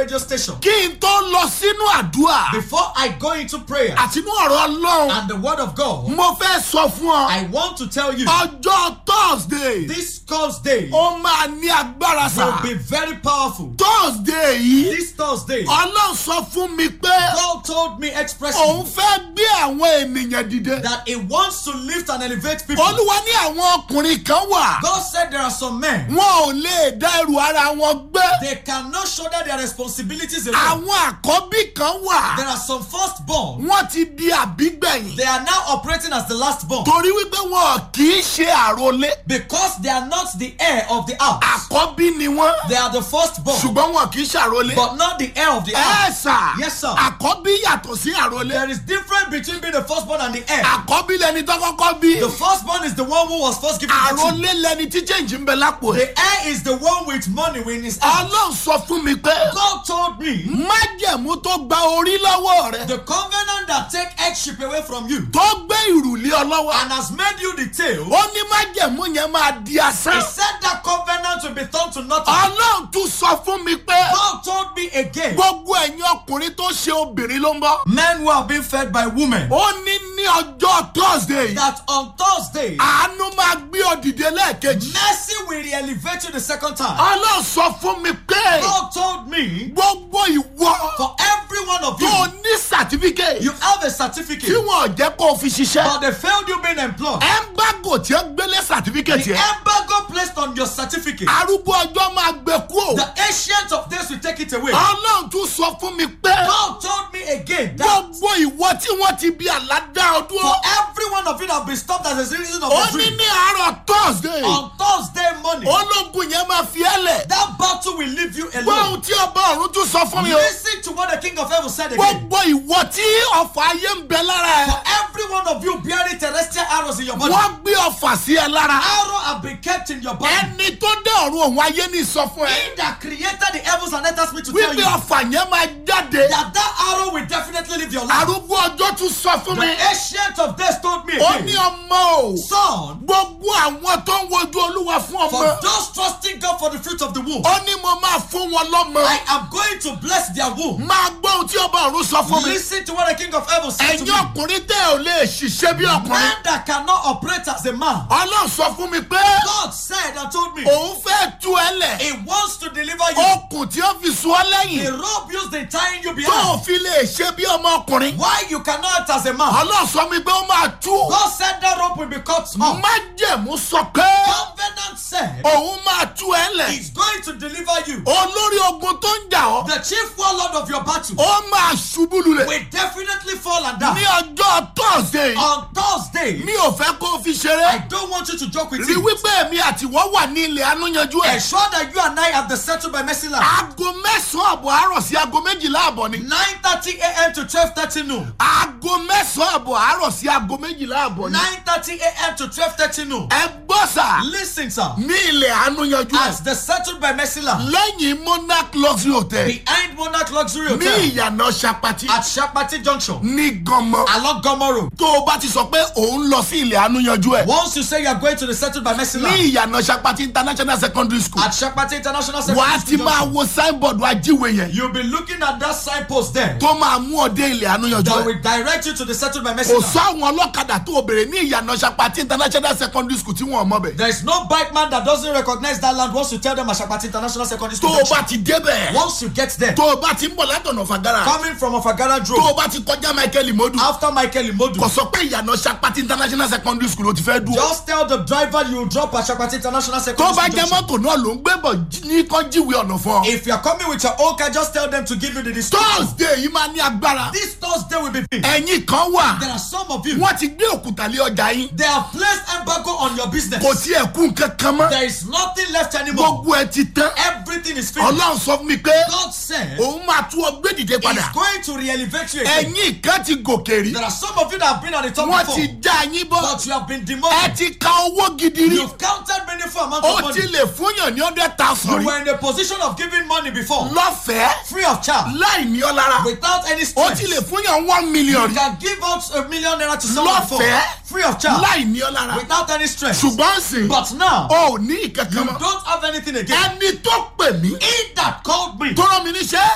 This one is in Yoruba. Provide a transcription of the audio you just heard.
radio station. kí n tó lọ sínú àdúrà Before I go into prayer àtinú ọ̀rọ̀ ọlọ́run and the word of God, mo fẹ́ sọ fún ọ I want to tell you ọjọ́ thursday this Thursday ó máa ní agbára sá will be very powerful. thursday yìí This Thursday, ọlọ́run sọ fún mi pé God told me expressly òun fẹ́ gbé àwọn ènìyàn dìde that He wants to lift and elevate people. olúwa ní àwọn ọkùnrin kan wà God said there are some men, wọn ò lè dá ẹrù ara wọn gbé they cannot shoulder their responsibilities alone. àwọn àkọ́bí kan wà There are some firstborn, wọ́n ti di àbígbẹ̀yìn they are now operating as the lastborn torí wípé wọn kì í ṣe àròlé because they are not the heir of the house. àkọ́bí ni wọ́n They are the firstborn, ṣùgbọ́n wọn kì í ṣàròlé but not the heir of the ẹ house. sà Yes, sir. àkọ́bí yàtọ̀ sí àròlé There is difference between being the firstborn and the heir. àkọ́bí lẹni tó kọ́kọ́ bí The firstborn is the one who was first given the key. àròlé lẹni tí change ń bẹ lápò ẹ̀ The heir is the one with money in his hand. ọlọ́run sọ fún mi pé God told me májẹ̀mú tó gba orí lọ́wọ́ rẹ the covenant that take headship away from you tó gbé ìrùlé ọ lọ́wọ́ and has made you the tail. ó ní májẹ̀mú yẹn máa di He asán said that covenant will be turned to nothing. ọlọ́run tún sọ fún mi pé God told me again, gbogbo ẹ̀yin ọkùnrin tó ṣe obìnrin ló ń bọ́ men who are being fed by women, ó ní ní ọjọ́ thursday that on Thursday, àánú máa gbé ọ dìde lẹ́ẹ̀kejì mercy will re-elevate you the second time. ọlọ́run sọ fún mi pé God told me, gbogbo ìwọ for every one of tó you, ní certificate you have a tí certificate, wọn ò jẹ́ kó o fi ṣiṣẹ́ but they failed you being employed. embargo tí ó gbélé certificate The yẹn embargo placed on your certificate, arúgbó ọjọ́ máa gbé kú o the ancient of days will take it away. ọlọ́run tún sọ fún mi pé God told me again that gbogbo ìwọ tí wọ́n ti bí àládá ọdún for every one of you that have been stopped as a reason of ó the ní dream, ní àárọ̀ thursday on Thursday morning, ológun yẹn máa fi ẹ́ lẹ̀ that battle will leave you gbọ́ alone. ohun tí ọba ọ̀run tún sọ fún mi o Listen to what the King of Heaven said again. gbogbo ìwọ tí ọ̀fà ayé ń bẹ lára For ẹ̀ every one of you bearing terrestrial arrows in your body, wọ́n gbé ọ̀fà sí ẹ lára arrow have been kept in your body. ẹni tó dé ọ̀run òun ayé ní sọ fún ẹ He that created the heavens and earth asked me to tell wípé you ọ̀fà yẹn máa jáde that that arrow will definitely leave your life. arúgbó ọjọ́ tún sọ fún The mi ancient of days told me ó ní again, ọmọ o son, gbogbo àwọn tó ń wojú olúwa fún for ọmọ those trusting God for the fruit of the womb, ó ní mo máa fún wọn lọ́mọ I am going to bless their womb. máa gbọ́ ohun tí ọba ọ̀run sọ fún mi Listen to what the King of Heaven said to ẹ̀yin me. ọkùnrin tẹ́ ò lè ṣiṣẹ́ bí ọkùnrin Man that cannot operate as a man. ọlọ́run sọ fún mi pé God said and told me òun fẹ́ tú ẹ lẹ̀ He wants to deliver you. okùn tí ó fi sùn ọ́ The lẹ́yìn rope used in tying you tó o behind. fi lè ṣe bí ọmọkùnrin Why you cannot act as a man? ọlọ́run sọ mi pé ó máa tú God said that rope will be cut off. májẹ̀mú sọ pé Covenant said òun máa tú ẹ lẹ̀ He's going to deliver you. olórí ogun tó ń jà ọ́ The chief warlord of your battle ó máa ṣubú lulẹ̀ will definitely fall and ní die. ọjọ́ thursday On Thursday, mi ò fẹ́ kó o fi I ṣeré don't want you to joke with rí it. wípé èmi àtiwọ́ wà ní ilẹ̀ anúyanjú ẹ̀ Ensure that you and I have the settled by mercy land. aago mẹ́sàn-án àbọ̀ àárọ̀ sí aago méjìlá àbọ̀ ni 9:30 a.m. to 12:30 noon. aago mẹ́sàn-án àbọ̀ àárọ̀ sí aago méjìlá àbọ̀ ni 9:30 a.m. to 12:30 noon. ẹ gbọ́ sà Listen, sir. ní ilẹ̀ anúyanjú ẹ̀ At the settled by mercy land. lẹ́yìn monarch luxury hotel Behind Monarch Luxury ní Hotel. ìyànà sapati At Shapati Junction. ní gànmọ́ Along Gomo Road. tó o bá ti sọ pé òun lọ sí ilẹ̀ anúyanjú ẹ̀ Once you say you are going to the settled by mercy ní land. ìyànà sapati international secondary school At Shapati International wà á Secondary ti School máa Junction. wo signboard ajíwe yẹn You'll be looking at that signpost there. tó máa mú ọ dé ilẹ̀ anúyanjú That ẹ̀ will direct you to the settled by mercy kò land. sọ àwọn ọlọ́kadà tó o bèrè ní ìyànà sapati international secondary school tí wọ́n mọ̀ bẹ̀ There is no bike man that doesn't recognize that land once you tell them Ashapati International Secondary tó School. o Junction. bá ti débẹ̀ Once you get there, tó o bá ti ń bọ̀ látọ̀nà fàgárà coming from Ofagara tó Road, o bá ti kọjá michael imodu after Michael Imodu, kò sọ pé ìyànà sapati international secondary school ló ti fẹ́ dúró just tell the driver you will drop at Ashapati International tó Secondary bá School. jẹ́ Junction. mọ́tò náà ló ń gbé bọ̀ jí- ní kán jíwèé ọ̀nà fún ọ. If you are coming with your own car, just tell them to give you the discount. thursday yìí máa ní agbára This Thursday will be big. ẹ̀yin kan wà There are some of you, wọ́n ti gbé òkúta lé ọjà yín they have placed embargo on your business. kò tiẹ̀ kú nǹkan kan mọ́ There is nothing left anymore. gbogbo ẹ ti tán Everything is finished. ọlọ́run sọ fún mi pé God said òun máa tú ọ gbé dìde He's padà going to re-elevate you again. ẹ̀yin kan ti gòkè rí There are some of you that have been at the top wọ́n before, ti já yín bọ́ but you have been ẹ demoted. ti ka owó gidi rí You've counted many for amount of ó money. ti lè fúnyàn ní hundred thousand You rí were in the position of giving money before, lọ́fẹ̀ẹ́ free of charge, láì ní ọ lára without any ó stress. ti lè fúnyàn one million You rí can give out a million naira to someone before, lọ́fẹ̀ẹ́ free of charge, láì ní ọ lára without any stress. ṣùgbọ́n sìn But now, ó ní ìkankan you mọ́ don't have anything again. ẹni tó pè mí He that called me tó rán mi níṣẹ́